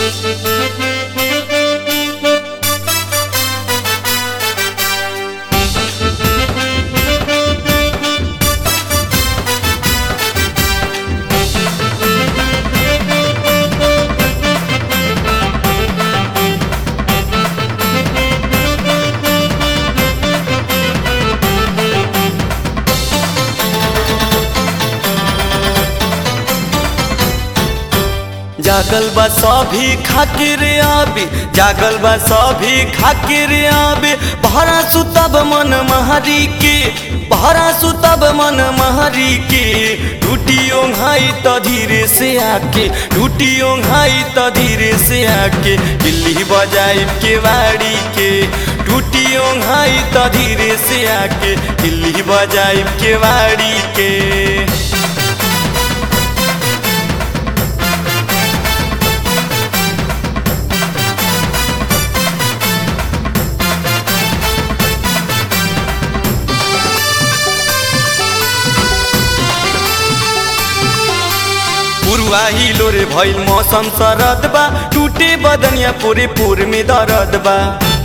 जागल बा सभी खातिर आबे जागल बा सभी खातिर आबे बहरा सुतब मन महरी के बहरा सुतब मन महरी के टूटी ओंघाई त धीरे से आके टूटी ओंघाई त धीरे से आके दिल्ली बजाई के बाड़ी के टूटी ओंघाई त धीरे से आके दिल्ली बजाई के बाड़ी के पुरवाही लोरे भइल मौसम सरद बा टूटे बदनिया पूरे पूर में दर्द बा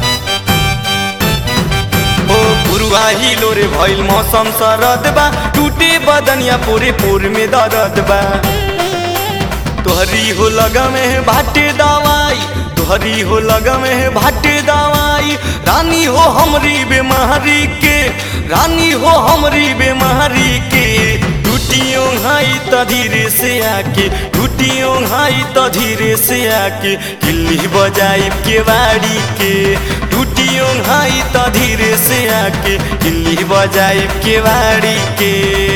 ओ पुरवाही लोरे भइल मौसम सरद बा टूटे बदनिया पूरे पूर में दर्द बा तोहरी हो लगा में भाटे दवाई तोहरी हो लगा में भाटे दवाई रानी हो हमरी बेमारी के रानी हो हमरी बेमारी के टूटियों हाई त धीरे से आके टूटियों हाई त धीरे से आके किल्ली बजाई के बाड़ी के टूटियों हाई त धीरे से आके किल्ली बजाई के बाड़ी के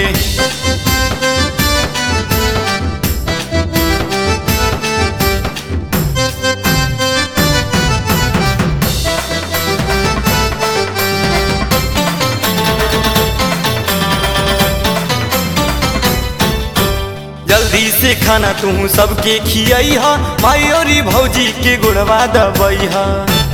जल्दी से खाना तू सबके खियाई हा माई और भौजी के गुड़वा दबई हा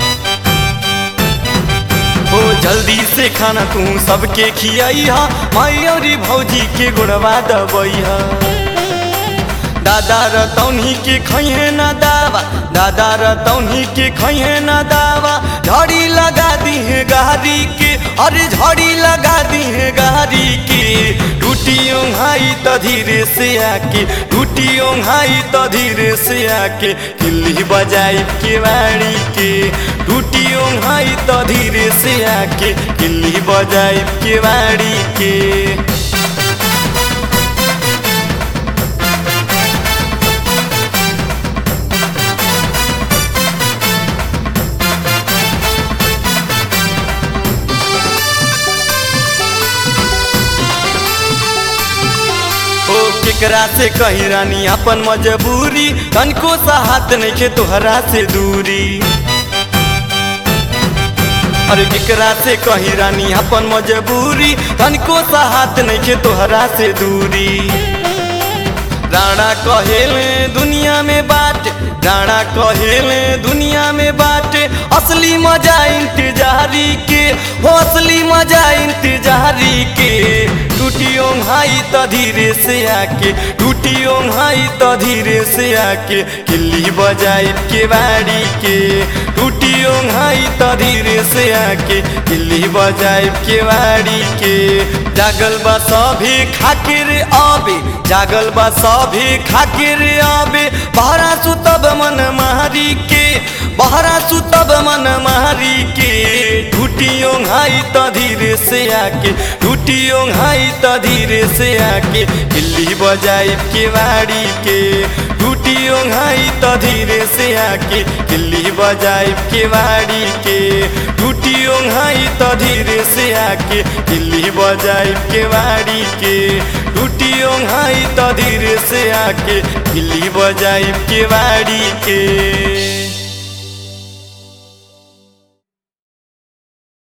ओ जल्दी से खाना तू सबके खियाई हा माई और भौजी के गुड़वा दबई हा दादा रतौनी के खैहे ना दावा दादा रतौनी के खैहे ना दावा झड़ी लगा दी है गाड़ी के अरे झड़ी लगा दी है गाड़ी के टूटी ओंघाई त धीरे से आके टूटी ओंघाई त धीरे से आके किल्ली बजाई के बाड़ी के टूटी ओंघाई त धीरे से आके किल्ली बजाई के बाड़ी के ओ केकरा से कही रानी अपन मजबूरी तनको सा हाथ नहीं खे तोहरा से दूरी अरे केकरा से कही रानी अपन मजबूरी तनको सा हाथ नहीं खे तोहरा से दूरी राणा कहेले दुनिया में बाटे राणा कहेले दुनिया में बाटे असली मजा इंतजारी के हो असली मजा इंतजारी के टूटी ओंघाई त धीरे से आके टूटी ओंघाई त धीरे से आके किल्ली बजाई के बाड़ी के टूटी ओंघाई त धीरे से आके किल्ली बजाई के बाड़ी के जागल बा सभी खाकिर आबे जागल बा सभी खाकिर आबे बहरा सुतब मन मारी के बहरा सुतब मन मारी के टूटी ओंघाई त धीरे से आके टूटी ओंघाई त धीरे से आके किल्ली बजाई के बाड़ी के टूटी ओंघाई त धीरे से आके किल्ली बजाई के बाड़ी के टूटी ओंघाई त धीरे से आके किल्ली बजाई के बाड़ी के टूटी ओंघाई त धीरे से आके किल्ली बजाई के बाड़ी के